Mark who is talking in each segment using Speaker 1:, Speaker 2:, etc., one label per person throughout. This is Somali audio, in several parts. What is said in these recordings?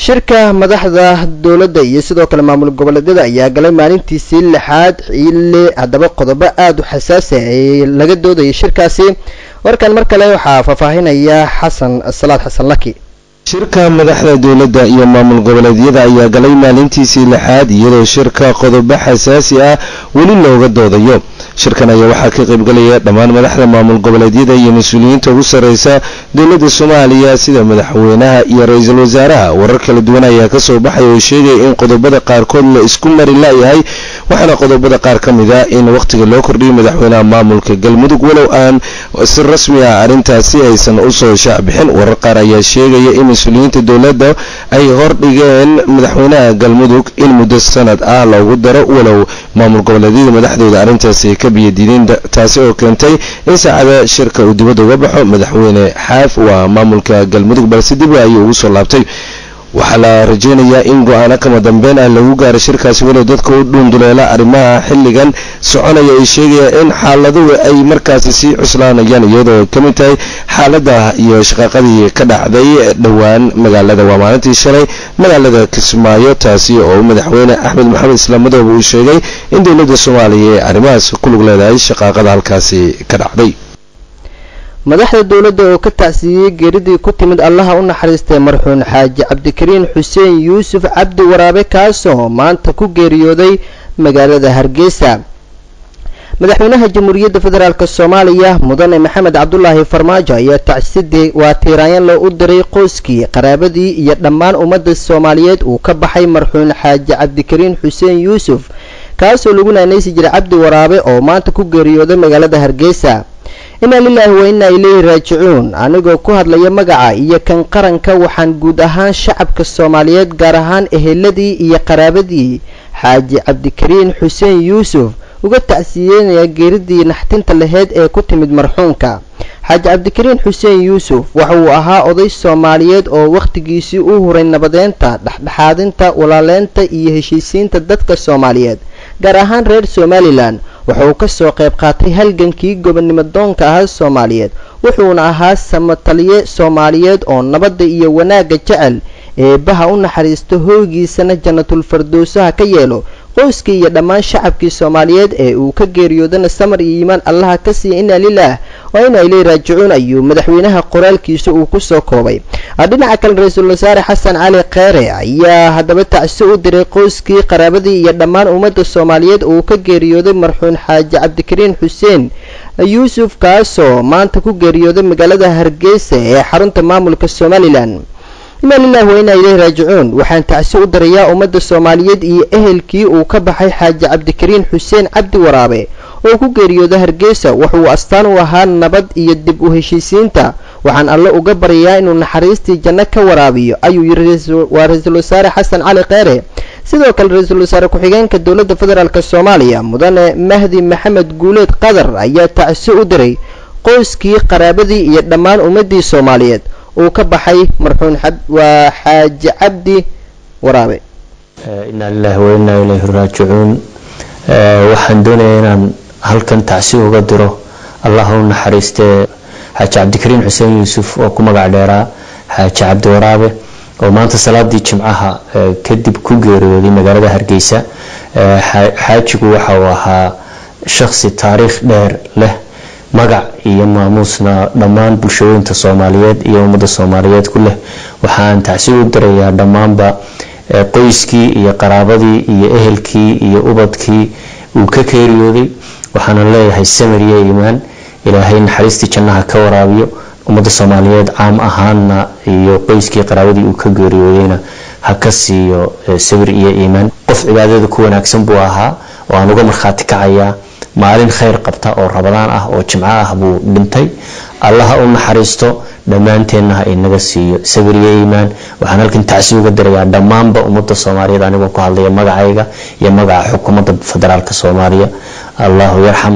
Speaker 1: shirka madaxda dowladda iyo sidoo kale maamul goboleedyada ayaa galay maalintiisii lixaad xilli haddaba qodobo aada u xasaasi ay laga doodayay shirkaasi warkan mar kale waxaa faahfaahinaya xasan salaad xasan laki
Speaker 2: shirka madaxda dowladda iyo maamul goboleedyada ayaa galay maalintiisii lixaad iyadoo shirka qodobo xasaasi ah weli looga doodayo shirkan ayaa waxaa ka qaybgalaya dhammaan madaxda maamul goboleedyada iyo mas-uuliyiinta ugu sarreysa dowladda soomaaliya sida madaxweynaha iyo ra-iisul wasaaraha warar kala duwan ayaa kasoo baxay oo sheegaya in qodobada qaarkood la isku mari la-yahay waxaana qodobada qaar ka mid a in wakhtiga loo kordhiyay madaxweynaha maamulka galmudug walow aan si rasmi ah arrintaasi aysan usoo shaacbixin warar qaar ayaa sheegaya in mas-uuliyiinta dowladda ay hordhigeen madaxweynaha galmudug in muddo sanad ah loogu daro walow maamul goboleedyada madaxdooda arrintaasi ay ka biyadiideen taasi oo keentay in saacada shirka uu dibadda uga baxo madaxweyne xaaf waa maamulka galmudug balse dib ayuu ugu soo laabtay waxaa la rajeynayaa in go-aano kama dambeyn ah lagu gaaro shirkaasi walow dadka u dhuunduleela arrimaha xilligan soconaya ay sheegayaan in xaaladuhu ay markaasi sii cuslaanayaan iyadoo ay ka mid tahay xaalada iyo shaqaaqadii ka dhacday dhowaan magaalada waa maalintii shalay magaalada kismaayo taasi oo madaxweyne axmed maxamed islaamadooba uu sheegay in dowladda soomaaliya ee arrimahaas ku lug leedahay shaqaaqada halkaasi ka dhacday
Speaker 1: madaxda dowladda oo ka tacsiiyey geeridii ku timid allaha u naxariistay marxuun xaaji cabdikariin xuseen yuusuf cabdi waraabe kaasoo maanta ku geeriyooday magaalada hargeysa madaxweynaha jamhuuriyadda federaalk soomaaliya mudane maxamed cabdulaahi farmaajo ayaa tacsidii waa tiiraanyanle u diray qoyskii qaraabadii iyo dhammaan ummadda soomaaliyeed uu ka baxay marxuun xaaji cabdikariin xuseen yuusuf kaasoo lagu naanaysi jiray cabdi waraabe oo maanta ku geeriyooday magaalada hargeysa inaa lilaahi wa innaa ilayhi raajicuun anigoo ku hadlaya magaca iyo kan qaranka waxaan guud ahaan shacabka soomaaliyeed gaar ahaan eheladii iyo qaraabadii xaaji cabdikariin xuseen yuusuf uga tacsiyeynaya geeridii naxtinta laheyd ee ku timid marxuunka xaaji cabdikariin xuseen yuusuf waxa uu ahaa oday soomaaliyeed oo wakhtigiisii u huray nabadeynta dhexdhexaadinta walaaleynta iyo heshiisiinta dadka soomaaliyeed gaar ahaan reer somalilan waxa uu kasoo qayb qaatay halgankii gobonnimo doonka ahaa soomaaliyeed wuxuuna ahaa samataliye soomaaliyeed oo nabadda iyo wanaagga jecel eebbaha u naxariisto hoogiisana jannatul fardowsaha ka yeelo qoyskii iyo dhammaan shacabkii soomaaliyeed ee uu ka geeriyoodana samar iyo iimaan allaha ka siiya inaa lilaah waa inaa ilay raajicuun ayuu madaxweynaha qoraalkiisa uu kusoo koobay dhinaca kale ra-iisul wasaare xasan cali kheyre ayaa haddaba tacsi u diray qoyskii qaraabadii iyo dhammaan ummadda soomaaliyeed uu ka geeriyooday marxuun xaaji cabdikariin xuseen yuusuf kaasoo maanta ku geeriyooday magaalada hargeysa ee xarunta maamulka somalilan inaa lilahi wa inaa ilayhi raajicuun waxaan tacsi u dirayaa ummadda soomaaliyeed iyo ehelkii uu ka baxay xaaji cabdikariin xuseen cabdi waraabe oo ku geeriyooda hargeysa wuxuu astaan u ahaa nabad iyo dib u heshiisiinta waxaan alle uga baryayaa inuu naxariistii janno ka waraabiyo ayuu yiri waa ra-iisul wasaare xasan cali kheyre sidoo kale ra-iisul wasaare ku-xigeenka dowladda federaalk soomaaliya mudane mahdi maxamed guuleed qadar ayaa tacsi u diray qoyskii qaraabadii iyo dhammaan ummaddii soomaaliyeed uu ka baxay marxuun waa xaaji cabdi waraabe
Speaker 3: inaa lilahi wa inaa ilayhi raajicuun waxaan doonayaa inaan halkan tacsi uga diro allah u naxariistee xaaji cabdikariin xuseen yuusuf oo ku magac dheeraa xaaji cabdi waraabe oo maanta salaadii jimcaha kadib ku geeriyooday magaalada hargeysa xaajigu waxa uu ahaa shaksi taariikh dheer leh magac iyo maamuusna dhammaan bulshooyinta soomaaliyeed iyo ummadda soomaaliyeed ku leh waxaan tacsi u dirayaa dhammaanba qoyskii iyo qaraabadii iyo ehelkii iyo ubadkii uu ka geeriyooday waxaana leeyahay samir iyo iimaan ilaahay naxariistii jannaha ka waraabiyo ummadda soomaaliyeed caam ahaanna iyo qoyskii qaraabadii uu ka geeriyoodayna ha ka siiyo sabir iyo iimaan qof cibaadada ku wanaagsan buu ahaa oo aan uga markhaati kacayaa maalin khayr qabta oo rabadaan ah oo jimco ah buu dhintay allaha u naxariisto dhammaanteenna ha inaga siiyo sabir iyo iimaan waxaan halkan tacsi uga dirayaa dhammaanba ummadda soomaaliyeed anigoo ku hadlaya magacayga iyo magaca xukuumadda federaalk soomaaliya allahu yarxam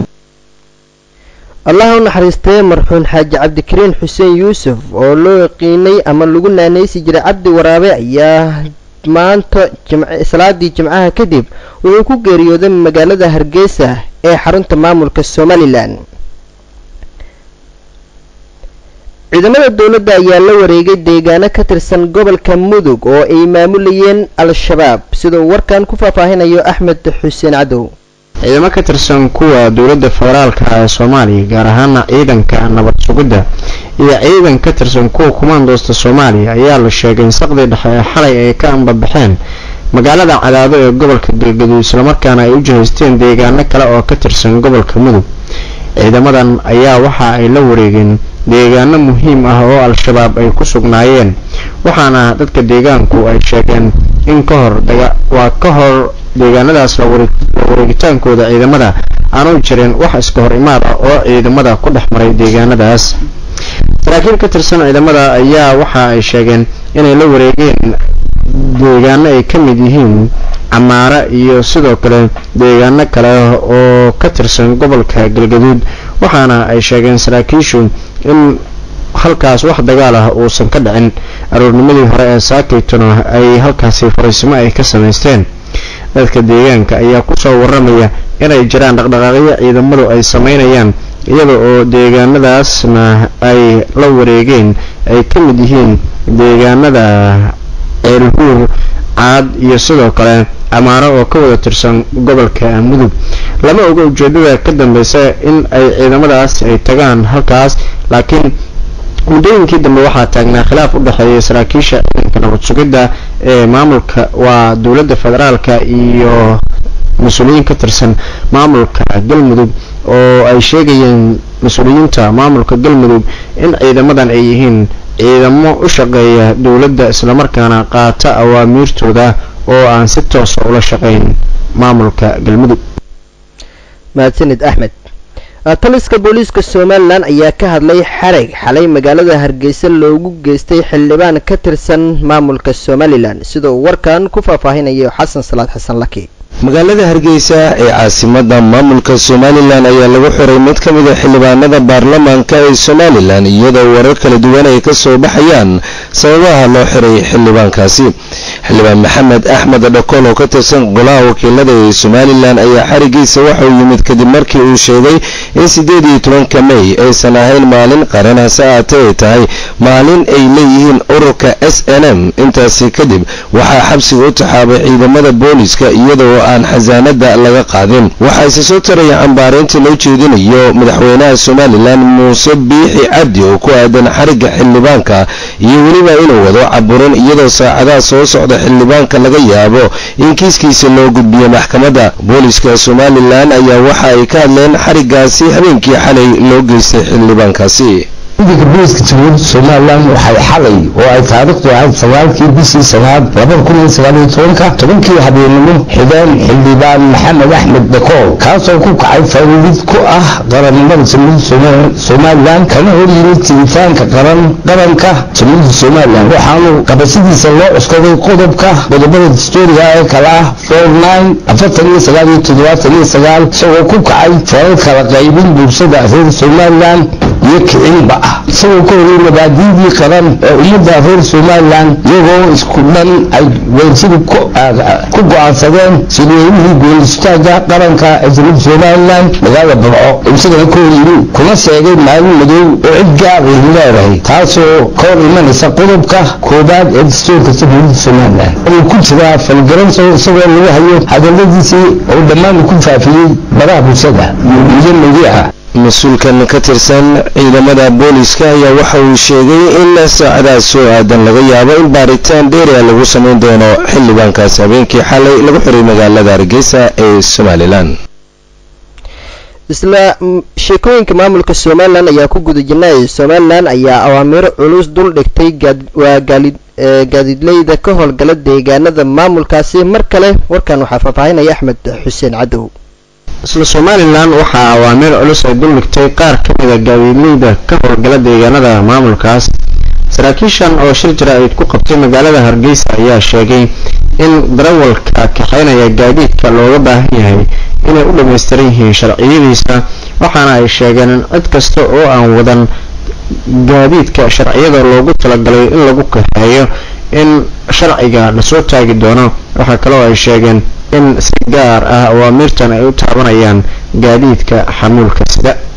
Speaker 1: allaha u naxariistee marxuun xaaji cabdikariin xuseen yuusuf oo loo yaqiinay ama lagu naanaysi jiray cabdi waraabe ayaa maanta salaadii jimcaha kadib wuxuu ku geeriyooday magaalada hargeysa ee xarunta maamulka somalilan ciidamada dowladda ayaa la wareegay deegaano ka tirsan gobolka mudug oo ay maamulayeen al-shabaab sida uu warkan ku faahfaahinayo axmed xuseen cadow
Speaker 4: ciidamo ka tirsan kuwa dowladda federaalka ee soomaaliya gaar ahaana ciidanka nabad sugidda iyo ciidan ka tirsan kuwa kumaandoosta soomaaliya ayaa la sheegay in saqdii dhexe ee xalay ay ka ambabaxeen magaalada cadaado ee gobolka galgaduud islamarkaana ay u jihaysteen deegaano kale oo ka tirsan gobolka mudug ciidamadan ayaa waxa ay la wareegeen deegaano muhiim ah oo al-shabaab ay ku sugnaayeen waxaana dadka deegaanku ay sheegeen in ka hor waa ka hor deegaanadaas la wareegitaankooda ciidamada aanu jirin wax iska hor imaad ah oo ciidamada ku dhex maray deegaanadaas saraakiil ka tirsan ciidamada ayaa waxa ay sheegeen inay la wareegeen deegaano ay ka mid yihiin camaare iyo sidoo kale deegaano kale oo ka tirsan gobolka galgaduud waxaana ay sheegeen saraakiishu in halkaas wax dagaal ah uusan ka dhicin aroornimadii hore ee saakaytuna ay halkaasi fariisimo ay ka samaysteen dadka deegaanka ayaa kusoo waramaya inay jiraan dhaqdhaqaaqyo ciidamadu ay sameynayaan iyada oo deegaanadaasna ay la wareegeen ay ka mid yihiin deegaanada ceelhuur caad iyo sidoo kale camaaro oo ka wada tirsan gobolka mudug lama oga ujeedada ka dambeysa in ay ciidamadaas ay tagaan halkaas laakiin muddooyinkii dambe waxaa taagnaa khilaaf u dhexeeya saraakiisha ciidanka nabad sugidda ee maamulka waa dowladda federaalka iyo mas-uuliyiin ka tirsan maamulka galmudug oo ay sheegayeen mas-uuliyiinta maamulka galmudug in ciidamadan ay yihiin ciidamo u shaqeeya dowladda islamarkaana qaata awaamiirtooda oo aan si toosa ula shaqayn maamulka galmudug
Speaker 1: mahadsanid axmed taliska booliiska somalilan ayaa ka hadlay xarag xalay magaalada hargeysa loogu geystay xildhibaan ka tirsan maamulka somalilan sida uu warkan ku faahfaahinayo xasan salaad xasan laki
Speaker 2: magaalada hargeysa ee caasimada maamulka somalilan ayaa lagu xiray mid ka mid a xildhibaanada baarlamaanka ee somalilan iyadoo warar kala duwan ay ka soo baxayaan sababaha loo xiray xildhibaankaasi xildhibaan maxamed axmed dhakol oo ka tirsan golaha wakiilada ee somalilan ayaa xarigiisa waxauu yimid kadib markii uu sheegay in siddeed iyo tobanka mey aysan ahayn maalin qaran hase aatee ay tahay maalin ay leeyihiin ururka s n m intaasi kadib waxaa xabsiga u taxaabay ciidamada booliska iyadoo aan xasaanada laga qaadin waxaa isa soo taraya cambaareynta loo jeedinayo madaxweynaha somalilan muuse biixi cabdi oo ku aadan xarigga xildhibaanka iyo weliba inuu wado caburin iyadoo saacadaha soo socda xildhibaanka laga yaabo in kiiskiisa loo gudbiyo maxkamadda booliska somalilan ayaa waxa ay ka hadleen xariggaasi habeenkii xalay loo geystay xildhibaankaasi
Speaker 5: ciidanka booliska jamhuuriyadda somalilan waxay xalay oo ay taariikhdu ahayd sagaalkii bishii sanaad labada kun iyo sagaal iyo tobanka tobankii habeenimo xideen xildhibaan maxamed axmed dakool kaasoo ku kacay fariid ku ah qarannimada jamhuuriyadda somalilan kana hor yimid tiritaanka qaran qaranka jamhuuriyadda somalilan waxaanu qabashadiisa loo cuskaday qodobka qodobada dastuuriga ee kale ah four nine afartan iyo sagaal iyo toddobaatan iyo sagaal isagoo ku kacay falal kala qaybin bulshada reer somalilan iyo kicinba ah isagoo ka horey mabaadiidii qaran ee ummadda reer somalilan iyagoo isku dhan ay weynsidu ku go-aansadeen sirweynihii goolistaaga qaranka ee jamhuuriyadda somalilan magaalada barco isagana ka hor yimi kuna sheegay maalin madow oo cid gaar ay leedahay taasoo ka hor imanaysa qodobka koobaad ee dastuurka jamhuuriyadda somalilan uu ku jiraa falgaran isagoo lagu hayo hadaladiisii oo dhammaan ku faafiyey baraha bulshada iyo madiixa
Speaker 2: mas-uulkan ka tirsan ciidamada booliska ayaa waxa uu sheegay in saacadaas soo aadan laga yaabo in baaritaan dheeria lagu samayn doono xildhibaankaasi habeenkii xalay lagu xiray magaalada hargeysa ee somalilan
Speaker 1: isla sheekooyinka maamulka somalilan ayaa ku guda jirnay somalilan ayaa awaamiiro culus dul dhigtay waa gaadiidleyda ka howlgala deegaanada maamulkaasi mar kale warkan waxaa faahfaahinaya axmed xuseen cadow
Speaker 4: isla somalilan waxaa awaamiir culus ay duldhigtay qaar ka mida gaadiidleyda ka howlgala deegaanada maamulkaas saraakiishan oo shir jara-id ku qabtay magaalada hargeysa ayaa sheegay in darawalka kaxaynaya gaadiidka looga baahan yahay inay u dhammaystiran yihiin sharciyadiisa waxaana ay sheegeen in cid kasta oo aan wadan gaadiidka sharciyada loogu talagalay in lagu kaxeeyo in sharciga lasoo taagi doono waxaa kaloo ay sheegeen in si gaar ah awaamiirtan ay u taabanayaan gaadiidka xamuulka sida